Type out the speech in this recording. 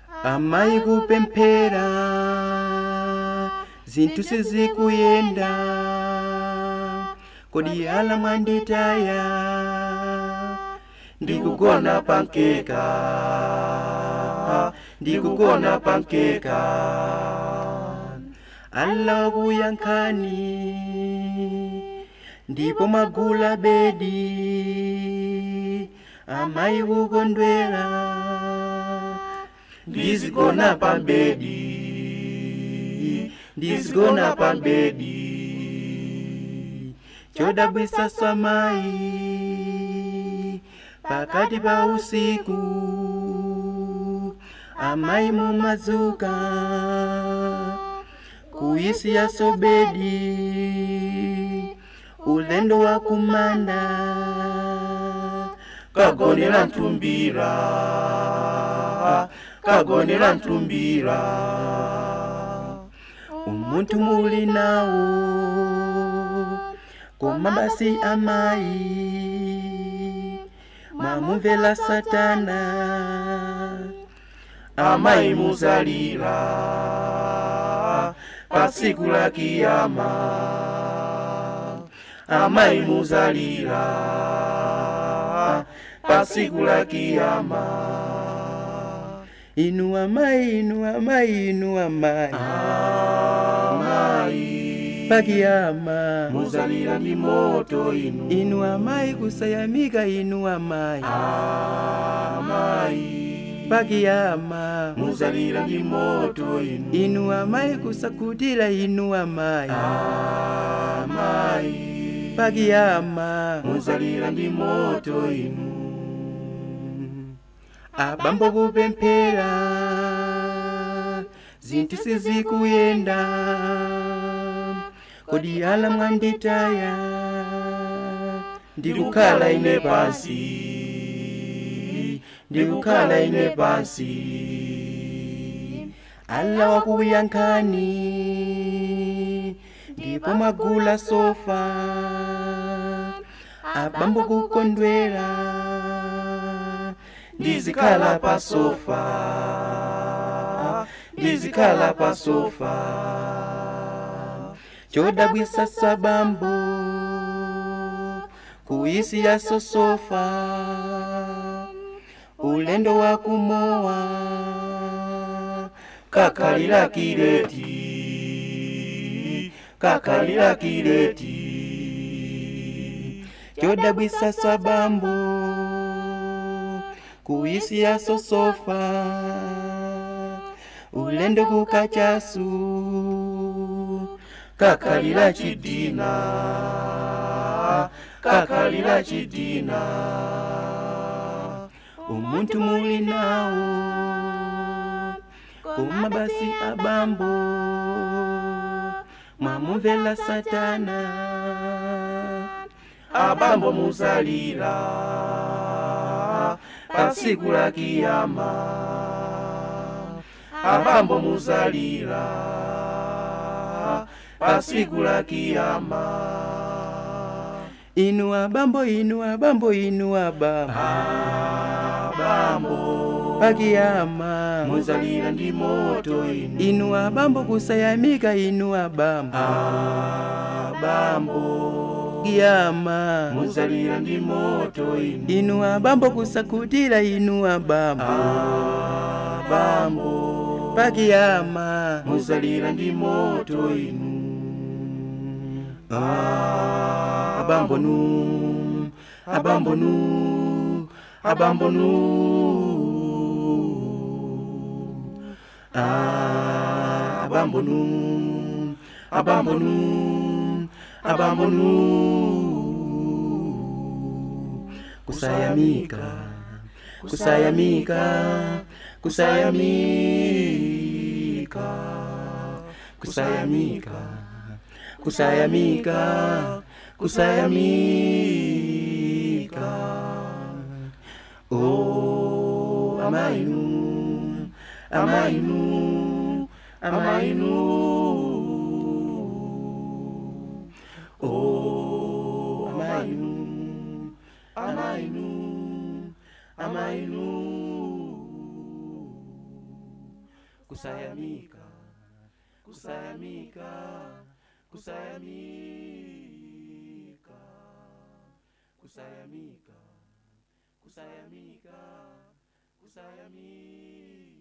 amayi kupemphera zinthu sizikuyenda kodi ala mwanditaya ndikugona pankeka ndikugona pankeka alla wakuyankhani ndipo magula bedi amayi kukondwera ndizigona pa bedi ndizigona pa bedi chodabwisa samayi pakati pa usiku amayi mumazuka kuyisiya sobedi ulendo wa kumanda kagonera mtumbira kagonera mtumbira umuntu muli nawo koma basi amayi mwamumvera satana amayi muzalira pa tsiku la kiyama amayi muzalira pa tsiku la kiyama inu amayi inu amayi inu amayi amayi pakiyama muzalira ndi moto inu inu amayi kusayamika inu amayi amayi pakiyama muzalira ndi moto inu inu amayi kusakutira inu amayi amayi pakiyama muzalira ndi moto inu abambo kupemphera zinthu sizikuyenda kodi ala mwanditaya ndikukhala ine pansi ndikukhala ine pansi alla wakuyankhani ndipo magula sofa abambo kukondwera ndizikhala pa sofa ndizikhala pa sofa chodabwisa sabambo kuyisiya sosofa ulendo wa kumowa kakhalira kireti kakhalira kireti chodabwisa sabambo kuyisiya sosofa ulendo kukachasu kakhalira chidina kakhalira chidina umuntu muli nawo koma basi abambo mwamumvera satana abambo muzalira pa tsiku la kiyama abambo muzalira pa tsiku la kiyama inu abambo inu abambo inu abambo abambo pakiyama muzalira ndi moto inu inu abambo kusayamika inu abambo abambo kiyama muzalira ndi moto inu inu abambo kusakutira inu abambo abambo pakiyama muzalira ndi moto inu Ah, abambo nu abambo nu abambo nu Ah, abambo nu abambo nu abambo nu kusayamika kusayamika kusayamika kusayamika kusayamika kusayamika oh amainu amainu amainu oh amainu amainu amainu kusayamika kusayamika kusayamika kusayamika kusayamika kusayamika